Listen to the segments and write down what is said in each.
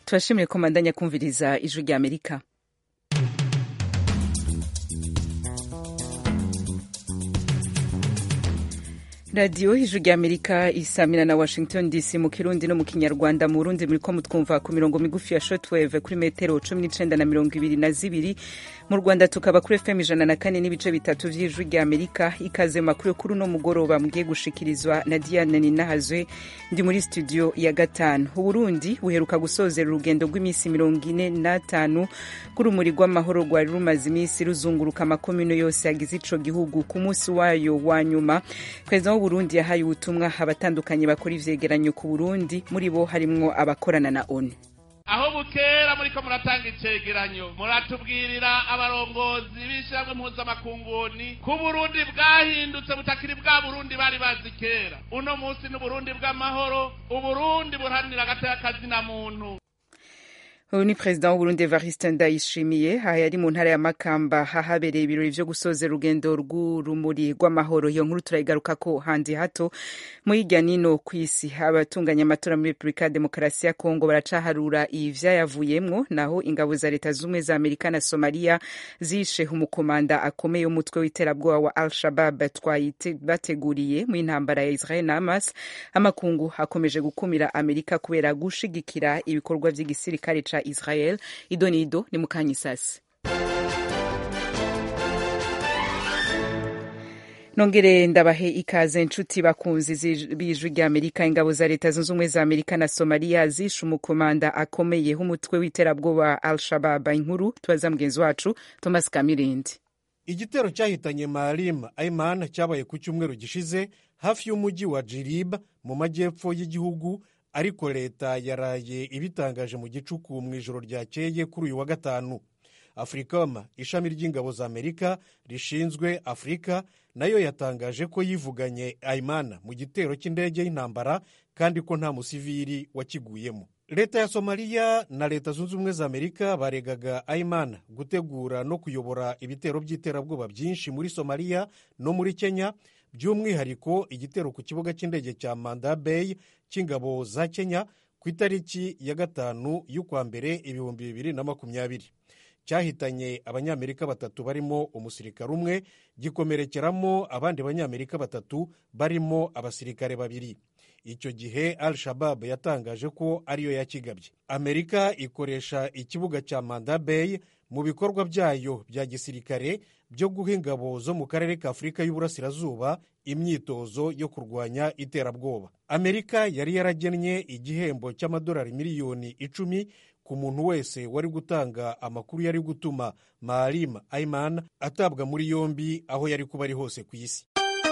turashimire ko mandanya kumviriza ijwi rya amerika radiyo ijwi rya amerika isamira na washington dc mu kirundi no mu kinyarwanda mu burundi muriko mutwumva ku mirongo migufi ya shortwave kuri metero cumi n'icenda na mirongo ibiri na zibiri mu rwanda tukaba kuri fm ijana na kane n'ibice bitatu vy'ijwi rya amerika ikaze mu makuru kuri uno mugoroba mugiye gushikirizwa na diane ninahazwe ndi muri studio ya gatanu uburundi buheruka gusozera urugendo rw'iminsi mirongo ine n'atanu rw'urumuri rw'amahoro rwari rumaze iminsi ruzunguruka amakomino yose yagize ico gihugu ku munsi wayo wa nyuma perezida w'uburundi yahaye ubutumwa abatandukanye bakora ivyegeranyo ku burundi muri bo harimwo abakorana na onu aho bukera muriko muratanga icegeranyo muratubwirira abarongozi b'ishyirahamwe mpuzamakunguni ko uburundi bwahindutse butakiri bwa burundi bari bazi kera uno munsi ni uburundi bw'amahoro uburundi buharanira agateka kazina muntu uyu ni perezida w'uburundi evariste ndayishimiye aha yari mu ntara ya makamba hahabereye ibirori vyo gusozera urugendo rw'urumuri rw'amahoro iyo nkuru turayigarukako handi hato mu hirya nino kw'isi abatunganya amatora muri repubulika ya demokarasi ya kongo baracaharura ivyayavuyemwo naho ingabo za leta z'ubumwe za amerika na somaliya zishe umukomanda akomeye w'umutwe w'iterabwoba wa al shabab bateguriye mu intambara ya israel na hamas amakungu akomeje gukumira amerika kubera gushigikira ibikorwa vy'igisirikare ca israel idonido ni mukanyisasi nongere ndabahe ikaze nshuti bakunzi b'ijwi rya amerika ingabo za leta zunze ubumwe za amerika na somaliya zishe umukomanda akomeye h'umutwe w'iterabwoba al shabab inkuru tubaza mugenzi wacu thomas kamirindi igitero cyahitanye maalim aiman cyabaye ku cyumweru gishize hafi y'umujyi wa jirib mu majyepfo y'igihugu ariko leta yaraye ibitangaje mu gicuku mu ijoro ryakeye kuri uyu wa gatanu africom ishami ry'ingabo za amerika rishinzwe afurika nayo yatangaje ko yivuganye aimana mu gitero cy'indege y'intambara kandi ko nta musivili wakiguyemo leta ya somaliya na leta zunze ubumwe za amerika baregaga aimana gutegura no kuyobora ibitero by'iterabwoba byinshi muri somaliya no muri kenya by'umwihariko igitero ku kibuga cy'indege cya manda bay cy'ingabo za kenya ku itariki ya gatanu y'ukwa mbere ibihumbi bibiri na makumyabiri cyahitanye abanyamerika batatu barimo umusirikare umwe gikomerekeramo abandi banyamerika batatu barimo abasirikare babiri icyo gihe al shabab yatangaje ko ariyo yakigabye amerika ikoresha ikibuga cya manda bay mu bikorwa byayo bya gisirikare byo guha ingabo zo mu karere ka afurika y'uburasirazuba imyitozo yo kurwanya iterabwoba amerika yari yaragennye igihembo cy'amadolari miliyoni icumi ku muntu wese wari gutanga amakuru yari gutuma maalim aiman atabwa muri yombi aho yari kuba ari hose ku isi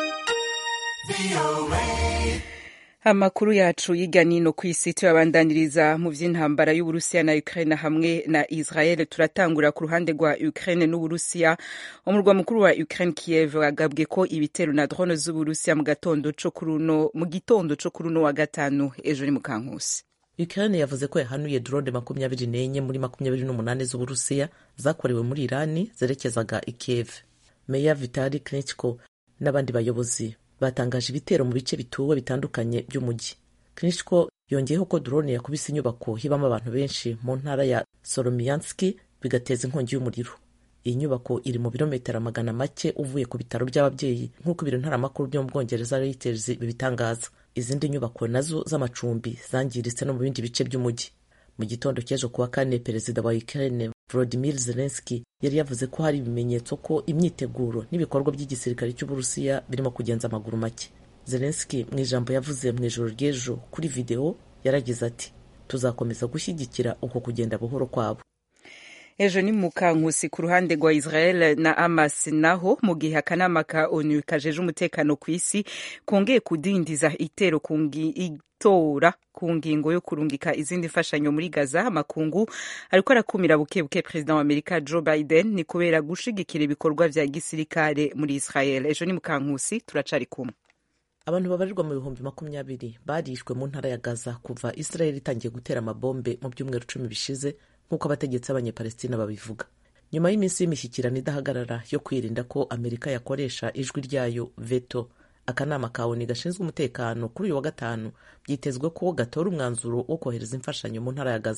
amakuru yacu y'irya nino ku isi tuyabandaniriza mu vy'intambara y'uburusiya na ukraine hamwe na israel turatangura ku ruhande rwa ukraine n'uburusiya umurwa mukuru wa ukraine kiev wagabwe ko ibitero na drone z'uburusiya mu gatondo co kuruno mu gitondo co kuruno wa gatanu ejo ni mu kankusi ukraine yavuze ko yahanuye drone makumyabiri n'enye muri makumyabiri n'umunani z'uburusiya zakorewe muri irani zerekezaga i kiev meya vitali klitschko n'abandi bayobozi batangaje ibitero mu bice bituwe bitandukanye by'umujyi klitschko yongeyeho ko drone yakubise inyubako hibamo abantu benshi mu ntara ya solomianski bigateza inkongi y'umuriro iyi nyubako iri mu birometero magana make uvuye ku bitaro by'ababyeyi nk'uko ibiro ntaramakuru byo mu bwongereza reuters bibitangaza izindi nyubako nazo z'amacumbi zangiritse no mu bindi bice by'umujyi mu gitondo cy'ejo kuwa kane perezida wa ukraine volodimir zelenski yari yavuze ko hari ibimenyetso ko imyiteguro n'ibikorwa by'igisirikare cy'uburusiya birimo kugenza amaguru make zelenski mu ijambo yavuze mu ijoro ry'ejo kuri videwo yaragize ati tuzakomeza gushyigikira uko kugenda buhoro kwabo ejo ni mukankusi ku ruhande rwa israel na hamas naho mu gihe akanama ka onu kajeje umutekano ku isi kongeye kudindiza itero itora ku ngingo yo kurungika izindi mfashanyo muri gaza amakungu ariko arakumira buke buke perezida wa amerika joe biden ni kubera gushigikira ibikorwa vya gisirikare muri israel ejo ni mukankusi turacari kumwe abantu babarirwa mu bihumbi makumyabiri barishwe mu ntara ya gaza kuva israel itangiye gutera amabombe mu byumweru cumi bishize nk'uko abategetsi b'abanyepalestina babivuga nyuma y'iminsi y'imishyikirano idahagarara yo kwirinda ko amerika yakoresha ijwi ryayo veto akanama ka oni gashinzwe umutekano kuri uyu wa gatanu byitezwe ko gatora umwanzuro wo kohereza imfashanyo mu ntara ya gaza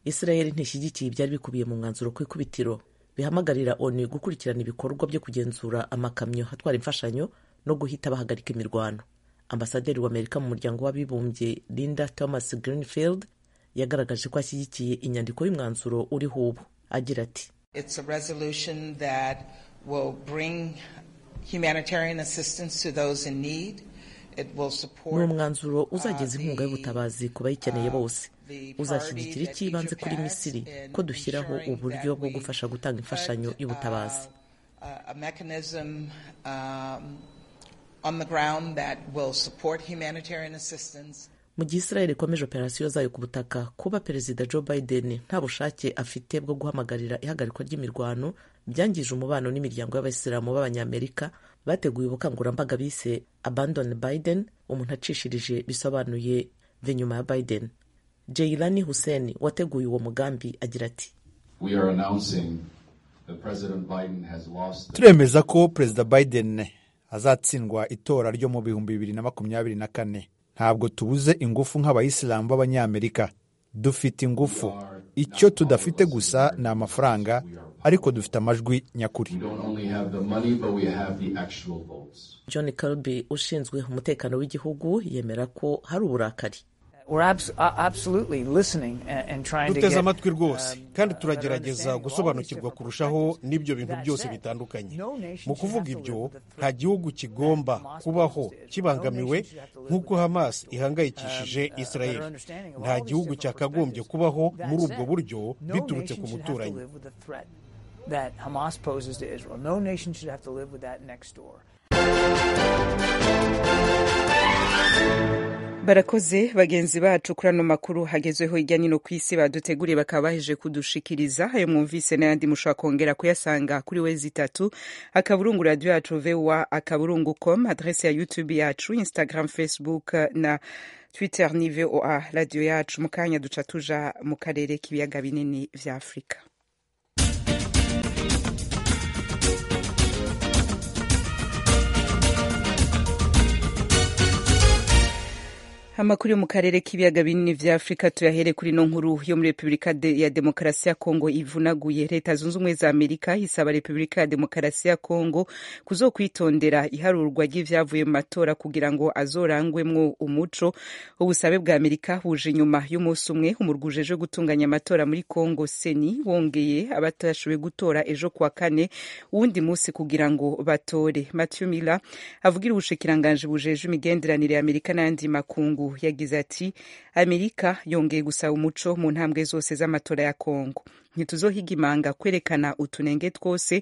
israel ntishyigikiye ibyari bikubiye mu mwanzuro ku ikubitiro bihamagarira onu gukurikirana ibikorwa byo kugenzura amakamyo atwara imfashanyo no guhita bahagarika imirwano ambasaderi w'amerika mu muryango w'abibumbye linda thomas greenfield yagaragaje ko ashyigikiye inyandiko y'umwanzuro uriho ubu agira ati It's a resolution that will bring humanitarian assistance to those in need. It will ni support umwanzuro uzageza inkunga y'ubutabazi ku bayikeneye bose uzashyigikira icy'ibanze kuri misiri ko dushyiraho uburyo bwo gufasha gutanga imfashanyo y'ubutabazi uh, a mechanism um, on the ground that will support humanitarian assistance. mu gihe israel ikomeje operasiyo zayo ku butaka kuba perezida joe biden nta bushake afite bwo guhamagarira ihagarikwa ry'imirwano byangije umubano n'imiryango y'abayisilamu b'abanyamerika bateguye ubukangurambaga bise abandon biden umuntu acishirije bisobanuye ve nyuma ya biden jeilani hussein wateguye uwo mugambi agira ati We are announcing that President Biden has lost the turemeza ko perezida biden azatsindwa itora ryo mu bihumbi bibiri na makumyabiri na kane ntabwo tubuze ingufu nk'abayisilamu b'abanyamerika dufite ingufu icyo tudafite gusa ni amafaranga ariko dufite amajwi nyakuri We don't only have the money, but we have the actual votes. john kirby ushinzwe umutekano w'igihugu yemera ko hari uburakari We're abs- uh, absolutely listening and, and trying to duteze get, amatwi rwose um, kandi a better turagerageza understanding of all these gusobanukirwa different kurushaho perspectives. n'ibyo bintu That byose said, bitandukanye no nation mu should kuvuga have to ibyo live with the nta threat gihugu kigomba that Hamas kubaho poses to Israel. kibangamiwe No nation should have to live nk'uko with that hamas threat. ihangayikishije Um, uh, israel better understanding of nta all these gihugu different cyakagombye perspectives. kubaho That muri ubwo said, buryo no biturutse nation ku should have to muturanyi live with the threat that Hamas poses to Israel. No nation should have to live with that next door. barakoze bagenzi bacu kuri ano makuru hagezweho hirya no hino ku isi baduteguriye bakaba baheje kudushikiriza ayo mwumvise n'ayandi mushobora kongera kuyasanga kuri wezi itatu akaburungu radiyo yacu voa akaburungu com adrese ya youtube yacu instagram facebook na twitter ni voa radiyo yacu mu kanya duca tuja mu karere k'ibiyaga binini vya afurika amakuru yo mu karere k'ibiyaga binini vya afurika tuyahere kuri no nkuru yo muri repubulika de- ya demokarasi ya kongo ivunaguye leta zunze ubumwe za amerika isaba repubulika ya demokarasi ya kongo kuzokwitondera iharurwa ry'ivyavuye mu matora kugira ngo azorangwemwo umuco ubusabe bwa amerika buje inyuma y'umunsi umwe umurwi ujejwe gutunganya amatora muri kongo seni wongeye abatashoboye gutora ejo kuwa kane uwundi munsi kugira ngo batore matthew miller avugira ubushikiranganji bujeje imigenderanire ya amerika n'ayandi makungu yagize ati amerika yongeye gusaba umuco mu ntambwe zose z'amatora ya kongo ntituzohiga imanga kwerekana utunenge twose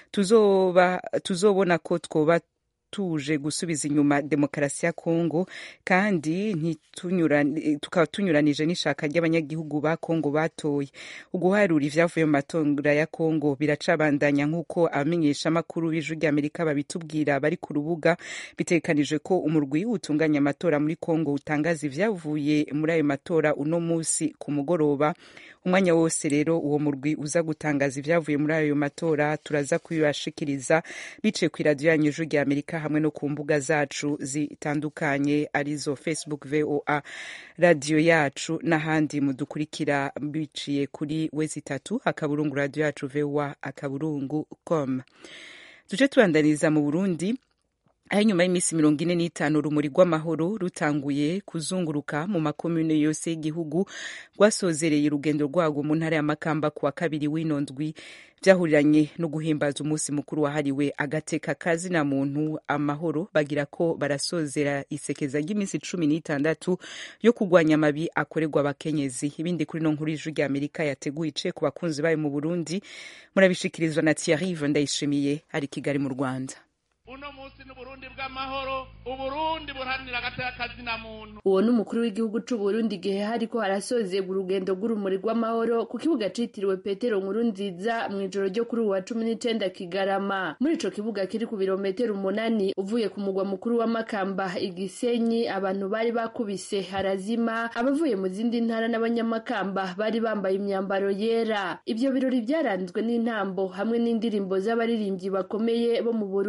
tuzoba tuzobona ko twoba tuje gusubiza inyuma demokarasi ya kongo kandi ntitunyurani- tukaba tunyuranije n'ishaka ry'abanyagihugu ba kongo batoye uguharura ivyavuye mu matora ya kongo biracabandanya nk'uko abamenyeshamakuru b'ijwi ry'amerika babitubwira bari ku rubuga bitegekanijwe ko umurwi utunganya amatora muri kongo utangaza ivyavuye muri ayo matora uno musi ku mugoroba umwanya wose rero uwo murwi uza gutangaza ivyavuye muri ayo matora turaza kubibashikiriza biciye ku iradiyo yanyu ijwi rya amerika hamwe no ku mbuga zacu zitandukanye arizo facebook voa radiyo yacu n'ahandi mudukurikira biciye kuri wezi itatu akaburungu radiyo yacu voa akaburungu com duce tubandaniza mu burundi aho inyuma y'iminsi mirongo ine n'itanu urumuri rw'amahoro rutanguye kuzunguruka mu makomune yose y'igihugu rwasozereye urugendo rwarwo mu ntara ya makamba ku wa kabiri w'ino ndwi byahuriranye no guhimbaza umunsi mukuru wahariwe agateka kazina muntu amahoro bagira ko barasozera isekeza ry'iminsi cumi n'itandatu yo kurwanya amabi akorerwa abakenyezi ibindi kuri no nkuru y'ijwi rya amerika yateguye ice ku bakunzi bayo mu burundi murabishikirizwa na thierry ndayishimiye ari i kigali mu rwanda uno munsi n'uburundi bw'amahoro uburundi buharanira agateka kazina muntu uwo ni umukuru w'igihugu c'u Burundi igihe hariko harasozerwa urugendo rw'urumuri rw'amahoro ku kibuga citiriwe petero nkuru nziza mu ijoro ryo kuri uwu wa cumi n'icenda kigarama muri ico kibuga kiri ku birometero umunani uvuye ku mugwa mukuru wa makamba igisenyi abantu bari bakubise harazima abavuye mu zindi ntara n'abanyamakamba bari bambaye imyambaro yera ivyo birori vyaranzwe n'intambo hamwe n'indirimbo z'abaririmbyi bakomeye bo mu burundi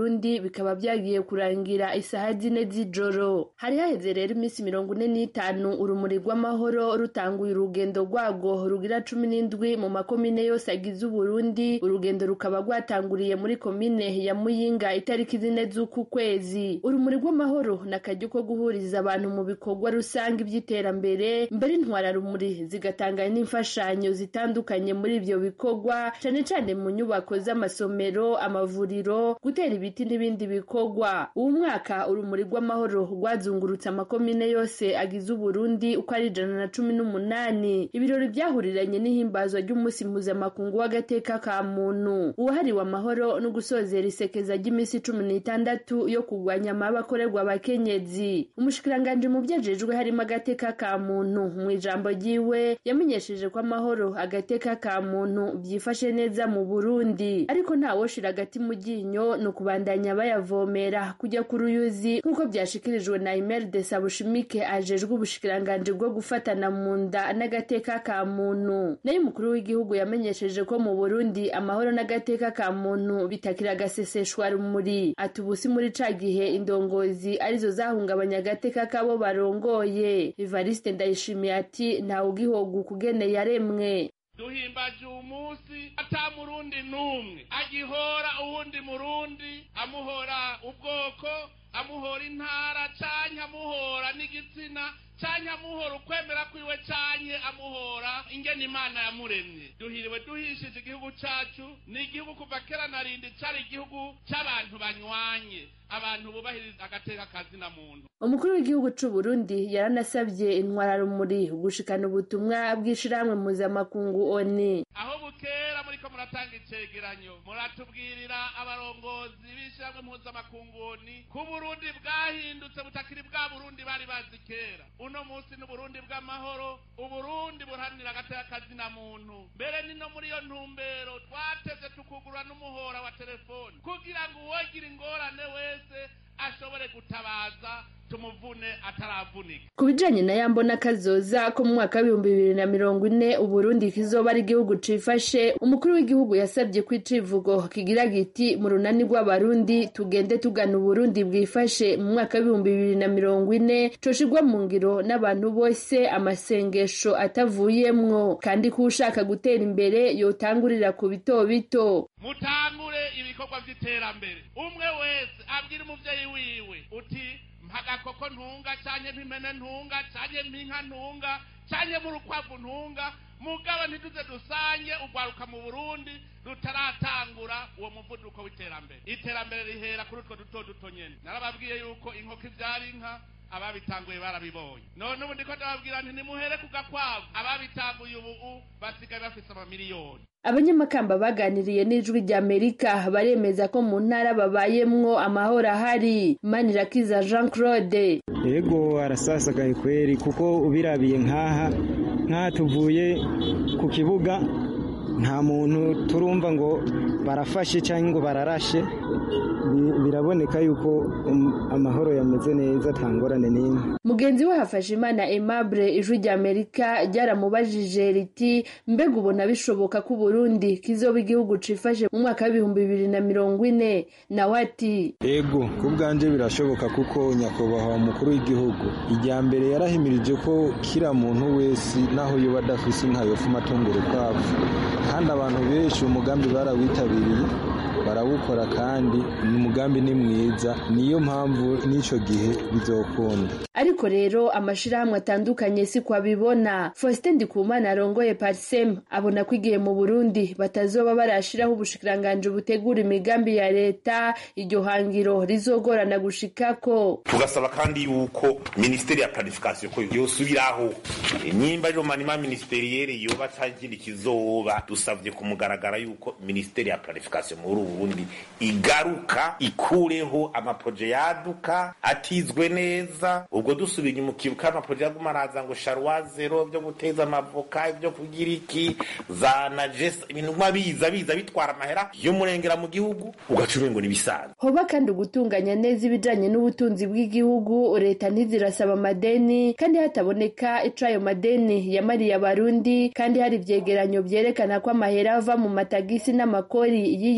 bikaba byagiye kurangira isaha zine z'ijoro hari haheze rero iminsi mirongo ine n'itanu urumuri rw'amahoro rutanguye urugendo rwarwo rugira cumi n'indwi mu makomine yose agize uburundi urugendo rukaba rwatanguriye muri komine ya muyinga itariki zine z'uku kwezi urumuri rw'amahoro ni akaryo ko guhuriza abantu mu bikorwa rusange by'iterambere mbere intwararumuri zigatanga n'imfashanyo zitandukanye muri ibyo bikorwa cane cane mu nyubako z'amasomero amavuriro gutera ibiti n'ibindi bikorwa uwu mwaka urumuri rw'amahoro rwazungurutse amakomine yose agize uburundi uko ari ijana na cumi n'umunani ibirori byahuriranye n'ihimbazwa ry'umunsi mpuzamakungu w'agateka ka muntu uwahariwe amahoro no gusozera isekeza ry'iminsi cumi n'itandatu yo kurwanya amaba akorerwa abakenyezi umushikiranganji mu vyajejwe harimo agateka ka muntu mu ijambo ryiwe yamenyesheje ko amahoro agateka ka muntu byifashe neza mu burundi ariko ntawoshira agati mu ryinyo ni ukubandanya bayavomera kujya ku ruyuzi nk'uko byashikirijwe na imeri de sabushimike ajejwe ubushikiranganji bwo gufatana mu nda n'agateka ka muntu nayo umukuru w'igihugu yamenyesheje ko mu burundi amahoro n'agateka ka muntu bitakira agaseseshwa rumuri ati ubusi muri ca gihe indongozi arizo zahungabanya agateka kabo barongoye evariste ndayishimiye ati ntawe ugihoga ukugene yaremwe duhimbaje uwo munsi ata murundi n'umwe agihora uwundi murundi amuhora ubwoko amuhora intara canke amuhora n'igitsina canke amuhora ukwemera kwiwe canke amuhora ingene imana yamuremye duhiriwe duhishije igihugu cacu ni igihugu kuva kera na rindi cari igihugu c'abantu banywanye abantu bubahiriza agateka kazina muntu umukuru w'igihugu c'u Burundi yaranasabye intwararumuri gushikana ubutumwa bw'ishirahamwe mpuzamakungu oni aho bukera muriko muratanga icegeranyo muratubwirira abarongozi b'ishirahamwe mpuzamakungu oni ko uburundi bwahindutse butakiri bwa burundi bari bazi kera uno munsi n'uburundi bw'amahoro uburundi buharanira agateka kazina muntu mbere ni no muri iyo ntumbero twateze tukugurura n'umuhora wa telefoni kugira ngo uwogira ingorane wese ashobore gutabaza tumuvune ataravunika ku bijanye na yambo n'akazoza ko mu mwaka w'ibihumbi bibiri na mirongo ine uburundi kizoba ari igihugu cifashe umukuru w'igihugu yasabye ko icivugo kigira giti mu runani rw'abarundi tugende tugana uburundi bwifashe mu mwaka w'ibihumbi bibiri na mirongo ine coshirwa mu ngiro n'abantu bose amasengesho atavuyemwo kandi ko ushaka gutera imbere yotangurira ku bito bito mutangure ibikorwa vy'iterambere umwe wese abwira umuvyeyi wiwe uti mpagakoko ntunga canke mpimene ntunga canke mpinka ntunga canke mu rukwavu ntunga mugabo ntituze dusange ugwaruka mu burundi rutaratangura uwo muvuduko w'iterambere iterambere rihera kuri utwo duto duto nyene narababwiye yuko inkoko ivyara inka ababitanguye barabibonye none ubu ndiko ndababwira nti nimuhere ku gakwavu ababitanguye ubu basigaye bafise amamiliyoni abanyamakamba baganiriye n'ijwi rya amerika baremeza ko mu ntara babayemwo amahoro ahari manirakiza jean claude yego arasasagaye kweri kuko ubirabiye nk'aha nk'aha tuvuye ku kibuga nta muntu turumva ngo barafashe cyangwa ngo bararashe biraboneka yuko amahoro yameze neza atangorane n'imwe mugenzi we hafashe imana aimable ijwi rya amerika ryaramubajije riti mbega ubona bishoboka ko uburundi kizoba igihugu cifashe mu mwaka w'ibihumbi bibiri na mirongo ine nawe ati ego ku bwanje birashoboka kuko nyakubahwa umukuru w'igihugu ijya mbere yarahimirije ko kira muntu wese naho yoba adafise inka yofuma atunga urukwavu kandi abantu benshi umugambi barawitabiriye barawukora kandi umugambi ni mwiza niyo mpamvu n'icyo gihe bizokunda ariko rero amashirahamwe atandukanye si ko abibona faustin ndikumana arongoye parsem abona ko igihe mu burundi batazoba barashiraho ubushikiranganji butegura imigambi ya leta iryo hangiro rizogorana gushikako tugasaba kandi yuko minisiteri ya planification ko yosubiraho nimba rero manima ministeriere yoba cagiri kizoba dusavye kumugaragara yuko minisiteri ya planification muri uburundi igaruka ikureho amaproje yaduka atizwe neza ubwo dusubiye inyuma ukibuka amaproje yaguma araza ngo sharwa zero byo guteza amavoka ibyo kugira iki za najesa ibintu nka biza biza bitwara amahera y'umurengera mu gihugu ugaca urengo n'ibisanzwe hoba kandi ugutunganya neza ibijanye n'ubutunzi bw'igihugu leta ntizirasaba amadeni kandi hataboneka ico ayo madeni yamariye abarundi kandi hari ivyegeranyo vyerekana ko amahera ava mu matagisi n'amakori yiyongereye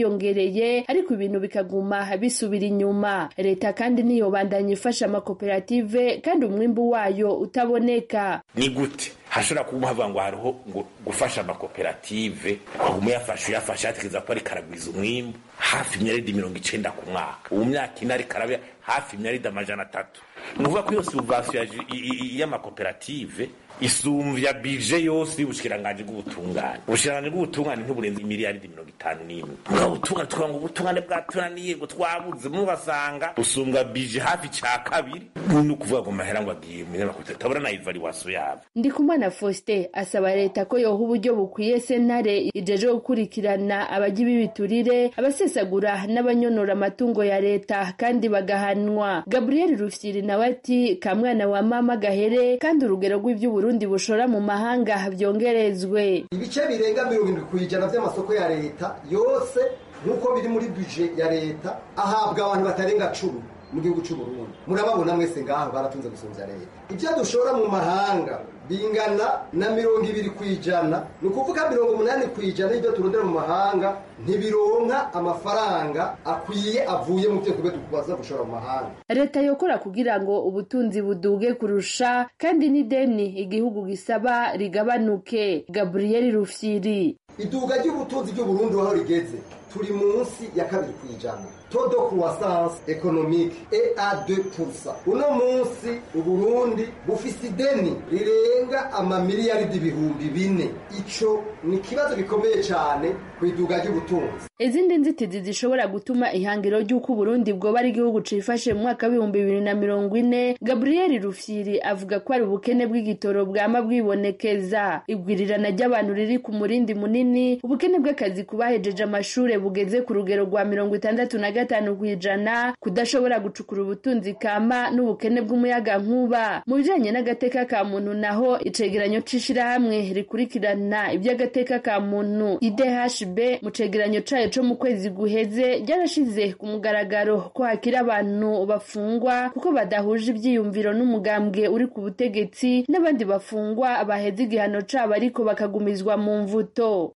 birabereye ariko ibintu bikaguma bisubira inyuma leta kandi ntiyobandanya ifasha amakoperative kandi umwimbu wayo utaboneka ni gute hashobora kuba havuga ngo hariho ngo gufasha amakoperative ukaguma uyafasha uyafasha yatekereza ko ariko aragwiza umwimbu hafi imyaridi mirongo icenda ku mwaka ubu myaka ine ariko arabe hafi imyaridi amajana atatu ni ukuvuga ko iyo subvansiyo y'amakoperative isumvya bije yose y'ubushikiranganji bw'ubutungane ubushikiranganji bw'ubutungane ntiburenze imiliyaridi mirongo itanu n'imwe mugabo ubutungane tukavuga ngo ubutungane bwatunaniye ngo twabuze mubasanga busumbwa bije hafi ca kabiri ni ukuvuga ngo mahera ngo agiye mu nyamakoperative tabura na ivaluwasiyo yabo ndikumana faustin asaba leta ko yoha uburyo bukwiye sentare ijeje gukurikirana abajya b'ibiturire abasesagura n'abanyonora amatungo ya leta kandi bagahanwa gabriel rufyiri nawe ati kamwana wa mama gahere kandi urugero rw'ivy'uburundi bushora mu mahanga byongerezwe ibice birenga mirongo irindwi ku ijana by'amasoko ya leta yose nk'uko biri muri buje ya leta ahabwa abantu batarenga cumi mu gihugu cy'u Burundi murababona mwese ngaho baratunze gusumvya leta ibyo dushora mu mahanga bingana na mirongo ibiri ku ijana ni ukuvuga mirongo umunani ku ijana y'ibyo turondera mu mahanga ntibironka amafaranga akwiye avuye mu byo kubyo tubaza gushora mu mahanga leta yokora kugira ngo ubutunzi buduge kurusha kandi n'ideni igihugu gisaba rigabanuke gabriel rufyiri iduga ry'ubutunzi ry'uburundi aho rigeze turi munsi ya kabiri ku ijana todo croissance économique et à 2%. Uno munsi Uburundi bufise ideni rirenga amamiliyaridi ibihumbi bine. Ico ni ikibazo gikomeye cyane ku iduga ry'ubutunzi. izindi nzitizi zishobora gutuma ihangiro ry'uko uburundi bwoba ari igihugu cifashe mu mwaka w'ibihumbi bibiri na mirongo ine gabriel rufyiri avuga ko ari ubukene bw'igitoro bwama bwibonekeza igwirirana ry'abantu riri ku murindi munini ubukene bw'akazi ku bahejeje amashure bugeze ku rugero rwa mirongo itandatu na gatanu ku ijana kudashobora gucukura ubutunzi kama n'ubukene bw'umuyaga nkuba mu bijanye n'agateka ka muntu naho icegeranyo c'ishirahamwe rikurikirana iby'agateka ka muntu idhb mu cegeranyo cayo co mu kwezi guheze ryarashize ku mugaragaro ko hakiri abantu bafungwa kuko badahuje ivyiyumviro n'umugambwe uri ku butegetsi n'abandi bafungwa baheze igihano cabo ariko bakagumizwa mu mvuto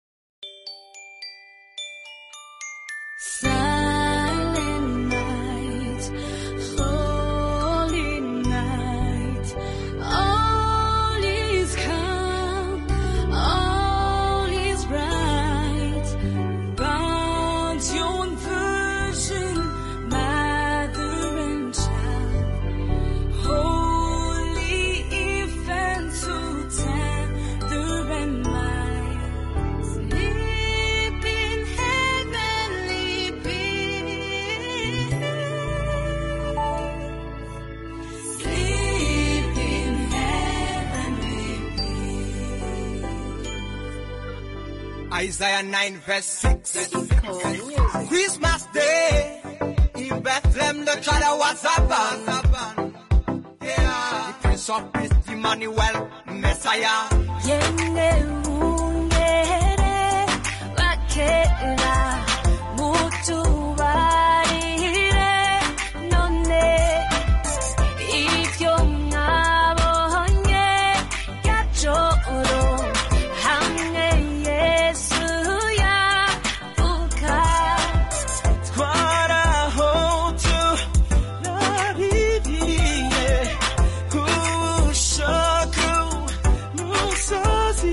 Silent night, holy night, all is calm, all is right. Bound yon virgin, mother and child, holy infant, so tender and mild, sleep in heavenly peace. Sleep in heavenly Isaiah 9 verse 6. Christmas Day in Bethlehem the child was born. Yeah, the Prince of Peace, Emmanuel, Messiah. Yende ungere bakera mutubarire none ibyo mwabonye gacoro hamwe Yesu yavuka twarahotu nabibiriye kushoku musozi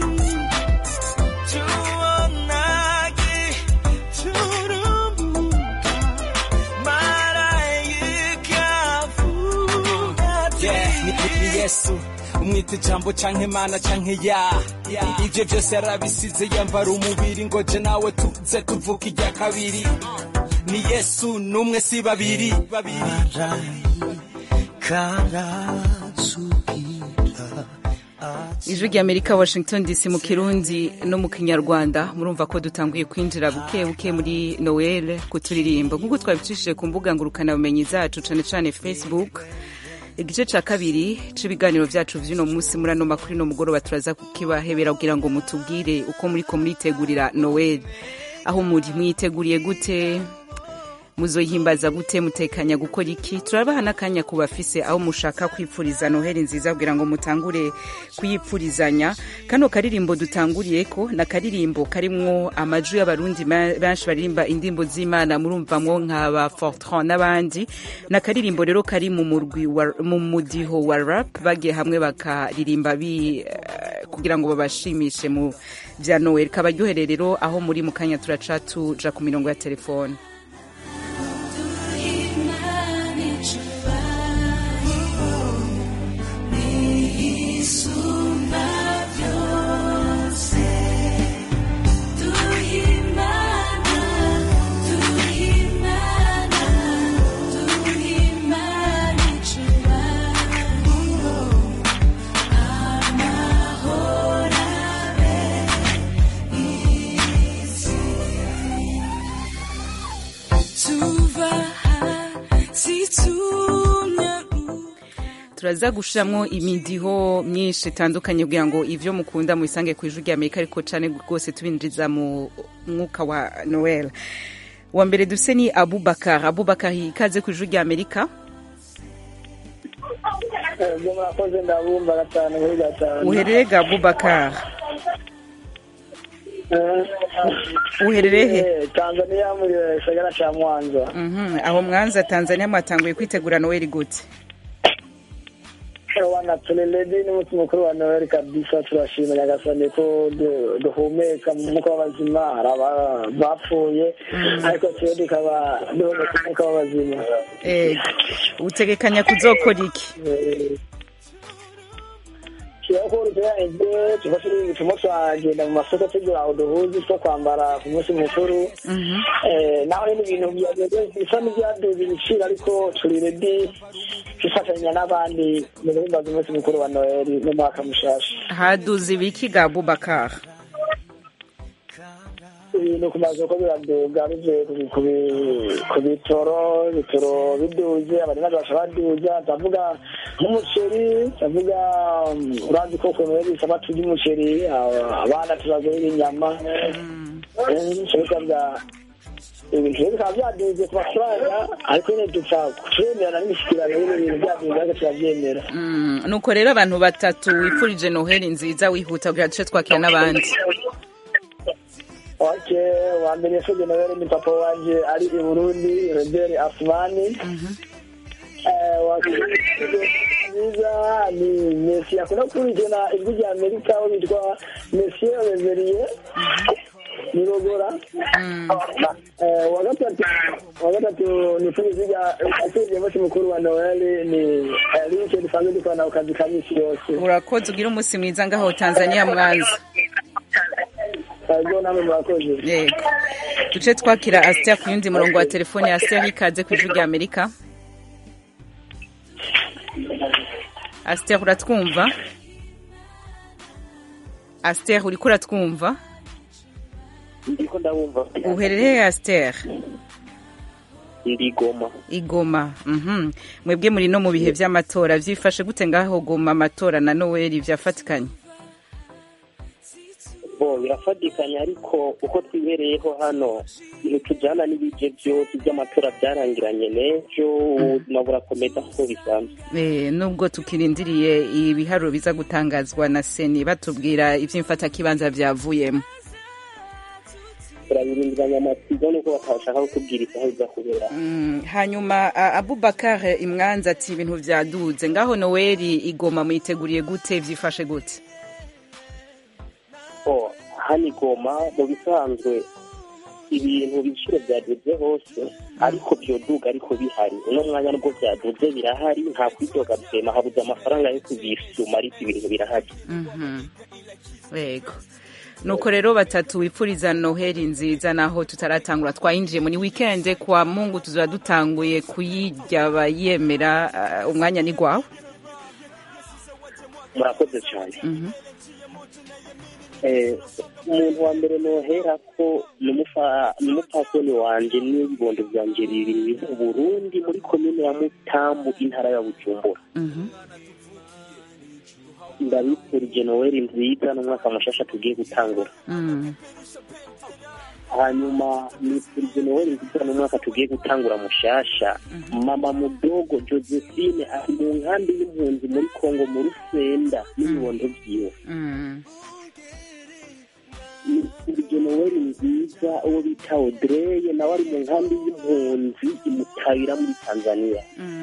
tuonage turumbuka marayika avuga Yeah, ni, ni, ni yesu umwita ijambo canke imana canke ya ivyo vyose yarabisize yambara umubiri ngo je nawe tuze tuvuka irya kabiri ni yesu n'umwe si babiri ijwi ry'amerika washington dc mu kirundi no mu kinyarwanda murumva ko dutanguye kwinjira buke buke muri noel ku turirimbo nk'uko twabicishije ku mbuga ngurukanabumenyi zacu cane cane facebook igice ca kabiri c'ibiganiro vyacu vy'uno munsi muri ano makuru no mugoroba turaza kukibahebera kugira ngo mutubwire uko muriko muritegurira noel aho muri mwiteguriye gute muzoyihimbaza gute mutekanya gukora iki turabaha n'akanya ku bafise aho mushaka kwipfuriza noheli nziza kugira ngo mutangure kuyipfurizanya kano karirimbo dutanguriyeko ni akaririmbo karimwo amajwi y'abarundi ma- benshi baririmba indirimbo z'imana murumvamwo nka ba fortran n'abandi ni akaririmbo rero kari mu murwi wa- mu mudiho wa rap bagiye hamwe bakaririmba bi eh, kugira ngo babashimishe mu bya noel kabaryohere rero aho muri mu kanya turaca tuja ku mirongo ya telefone turaza gushiramwo imidiho myinshi itandukanye kugira ngo ivyo mukunda mubisange ku ijwi ry'amerika ariko cane rwose tubinjiriza mu mwuka wa noel wa mbere dufise ni abubakar abubakar ikaze ku ijwi ry'amerika ubwo murakoze ndabumva gatanu kuri gatanu uherereye ga abubakar uherereye he Eh, tanzania muri gisagara ca mwanza Mhm, aho mwanza tanzania mwatanguye kwitegura noel gute wana tureledi n'umunsi mukuru wa noel kabisa turashima nyagasani ko du- duhumeka mu mwuka w'abazima hari aba- bapfuye ariko twe tukaba duhumeka umwuka w'abazima Eh, utegekanya kuzokora iki kirako ruteranije tufashe ibipimo twagenda mu masoko tugura uduhuzi two kwambara ku munsi mukuru Eh, naho rero ibintu byageze bisa n'ibyaduze ibiciro ariko turi redi twifatanya n'abandi mu guhimbaza umunsi mukuru wa noheli n'umwaka mushasha haduze ibiki ga abubakar ibintu ku masoko biraduga bivuye ku- ku bi- ku bitoro ibitoro biduze abarinzi basha baduza ndavuga nk'umuceri ndavuga um, urazi ko noheli bisaba turya umuceri aba- abana tubagurira inyama bya ibintu rero bikaba byaduze ku mafaranga ariko nyine dupfa kuremerana n'imishyikirano y'ibintu bintu byaduze ariko turabyemera Mm, nuko rero abantu batatu wipfurije noheli nziza wihuta kugira duce twakira n'abandi oke wa mbere yasabye noheli ni papa wanje ari i burundi reberi asumani Eh, wa kabiri nziza ni mesi akunda gukurikirana ijwi rya amerika aho bitwa mesiye reveriye nirogora Eh, wa gatatu wa gatatu ni perezida asabye umunsi mukuru wa noheli ni rike dusanzwe dukorana ku kazi ka misi yose urakoze ugira umunsi mwiza ngaho tanzania mwanza ego namwe murakoze yego duce twakira asiteri ku yundi murongo wa telefone ya asiteri ikaze ku ijwi rya amerika asiteri uratwumva asiteri uriko uratwumva ndiko ndabumva uherereye asiteri ndi goma igoma mhm mwebwe muri no mu bihe by'amatora byifashe gute ngaho goma amatora na noweli byafatikanye bo birafatikanya ariko uko twibereyeho hano ntitujyana n'ibije byose by'amatora byarangiranye n'ejo ubuzima burakomeza nk'uko bisanzwe Eh, nubwo tukirindiriye ibiharuro biza gutangazwa na seni batubwira iby'imfatakibanza byavuyemo turabirindiranya amatsiko nuko batashaka kutubwira isaha biza kubera Mm, hanyuma a- abubakar imwanza ati ibintu byaduze ngaho noweli igoma muyiteguriye gute byifashe gute oh hano igoma mu bisanzwe ibintu ibiciro byaduze hose ariko byoduga ariko bihari uno mwanya nubwo byaduze birahari nta kwidoga byema habuze amafaranga yo kubisuma ariko ibintu birahari Mhm. yego nuko rero batatu wipfuriza noheli nziza naho tutaratangura twayinjiye muri wikende kwa mungu tuzaba dutanguye kuyirya abayemera uh, umwanya ni gwawe murakoze cyane Mhm. Eh, umuntu wa mbere nohera ko ni umufa- ni umupfasoni wanje n'ibibondo byanje bibiri mu burundi muri komine ya mutambu intara ya bujumbura Mhm. ndabifurije noweli nziza n'umwaka mushasha tugiye gutangura Mm. hanyuma nifurije noheli nziza n'umwaka tugiye gutangura mushasha mama mudogo josephine ari mu nkambi y'impunzi muri kongo mu rusenda n'ibibondo vyiwe nifurije noheli nziza uwo bita odreye nawe ari mu nkambi y'impunzi imutabira muri tanzania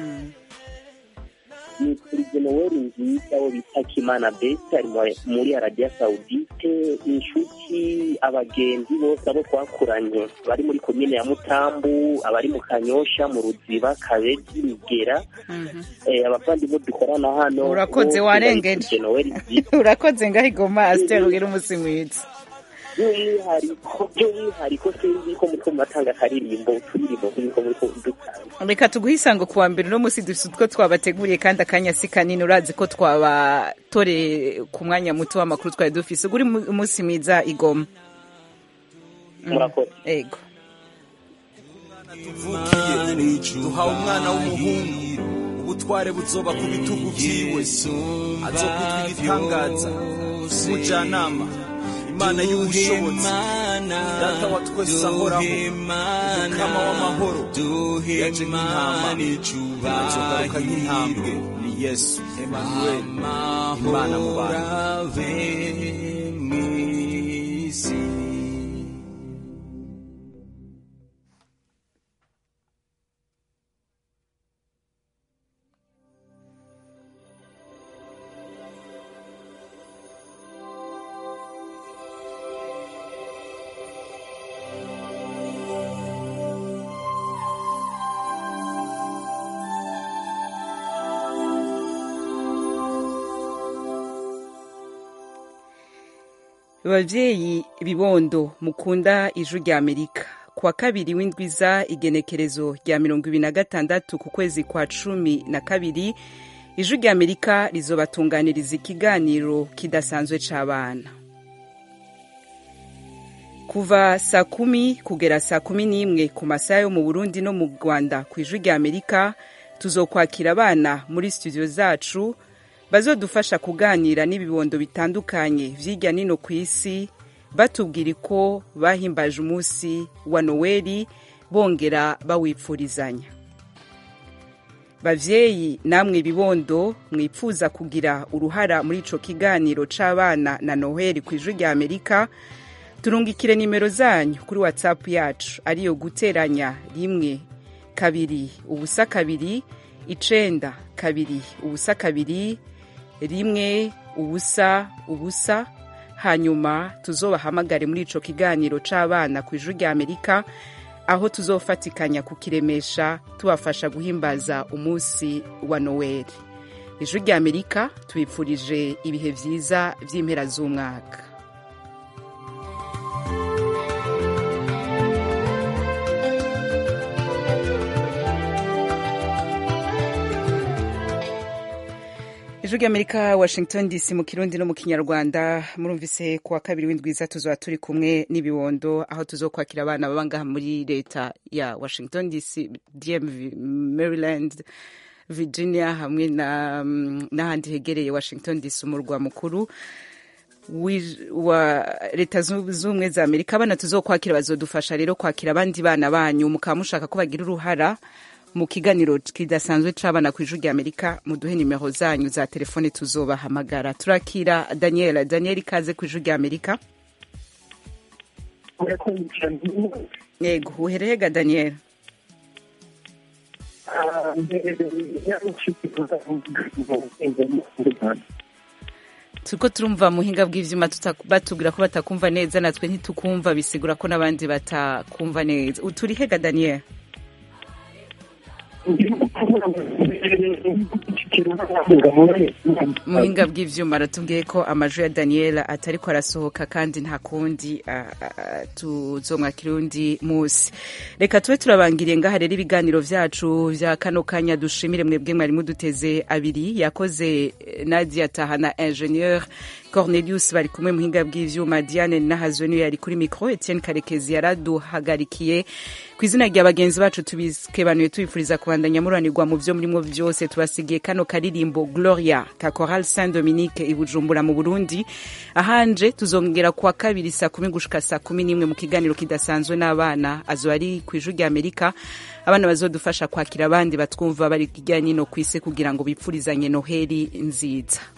nifurije noweli nziza wo bita kimana besi ari mu- muri arabiya sawudite inshuti abagenzi bose abo twakuranye bari muri komine ya mutambu abari mu kanyosha mu ruziba kabezi migera eh, abavandimwe dukorana hano Urakoze, bose warengeje. ndabifurije noweli nziza urakoze ngaho igoma asiteri ugira umunsi mwiza by'umwihariko by'umwihariko sinzi ko muriko muratanga akaririmbo uturirimbo nk'uko muriko dutanga reka tuguhe isango kuwa mbere uno munsi dufite utwo twabateguriye kandi akanya si kanini urazi ko twabatore ku mwanya muto w'amakuru twari dufise uguri mu- umunsi mwiza igoma murakoze ego tuvukiye duhawe umwana w'umuhungu ubutware buzoba ku bitugu vyiwe azokwitwa igitangaza umujyanama imana y'ubushobozi data wa twese ahoraho umukama w'amahoro yaje nk'intama azogaruka nk'intambwe ni yesu emanuel imana mu bantu babyeyi bibondo mukunda ijwi rya amerika kuwa kabiri w'indwiza igenekerezo rya mirongo ibiri na gatandatu ku kwezi kwa cumi na kabiri ijwi rya amerika rizobatunganiriza ikiganiro kidasanzwe c'abana kuva saa kumi kugera saa kumi n'imwe ku masaha yo mu burundi no mu rwanda ku ijwi rya amerika tuzokwakira abana muri studio zacu bazodufasha kuganira n'ibibondo bitandukanye vy'irya nino ku isi batubwira ko bahimbaje umunsi wa noweli bongera bawipfurizanya bavyeyi namwe bibondo mwipfuza kugira uruhara muri ico kiganiro c'abana na noheli ku ijwi rya amerika turungikire nimero zanyu kuri whatsapp yacu ariyo guteranya rimwe kabiri ubusa kabiri icenda kabiri ubusa kabiri rimwe ubusa ubusa hanyuma tuzobahamagare muri ico kiganiro c'abana ku ijwi rya amerika aho tuzofatikanya kukiremesha tubafasha guhimbaza umunsi wa noweli ijwi rya amerika tubipfurije ibihe vyiza vy'impera z'umwaka ijwi ry'amerika washington dc mu kirundi no mu kinyarwanda murumvise kuwa kabiri w'indwiza tuzoba turi kumwe n'ibibondo aho tuzokwakira abana baba ngaha muri leta ya washington dc dmv maryland virginia hamwe na n'ahandi hegereye washington dc umurwa mukuru wi- wa leta zu- z'ubumwe za amerika abana tuzokwakira bazodufasha rero kwakira abandi bana banyu mukaba mushaka ko bagira uruhara mu kiganiro kidasanzwe c'abana ku ijwi rya amerika muduhe nimero zanyu za telefone tuzobahamagara turakira daniel daniel ikaze ku ijwi rya amerika yego uherehega daniel turiko turumva muhinga bw'ivyuma tuta- batubwira ko batakumva neza natwe ntitukumva bisigura ko n'abandi batakumva neza uturihega daniel muhinga bw'ivyuma aratubwiye ko amajwi ya daniela atariko arasohoka kandi nta kundi ah, ah, tuzomwakira undi musi reka tube turabangiriye ngaha rero ibiganiro vyacu vya kano kanya dushimire mwebwe mwari muduteze abiri yakoze eh, nadia tahana ingenieur cornelius bari kumwe muhinga bw'ivyuma diane nahazwe niyo yari kuri micro etienne karekezi yaraduhagarikiye ku izina rya bagenzi bacu tubikebanuye tubifuriza kubandanya muranirwa mu vyo murimo vyose tubasigiye kano karirimbo gloria ka coral saint dominique i bujumbura mu burundi ahanje tuzongera kuwa kabiri saa kumi gushika saa kumi n'imwe mu kiganiro kidasanzwe n'abana azoba ari ku ijwi rya amerika abana bazodufasha kwakira abandi batwumva bari hirya no hino ku isi kugira ngo bipfurizanye noheli nziza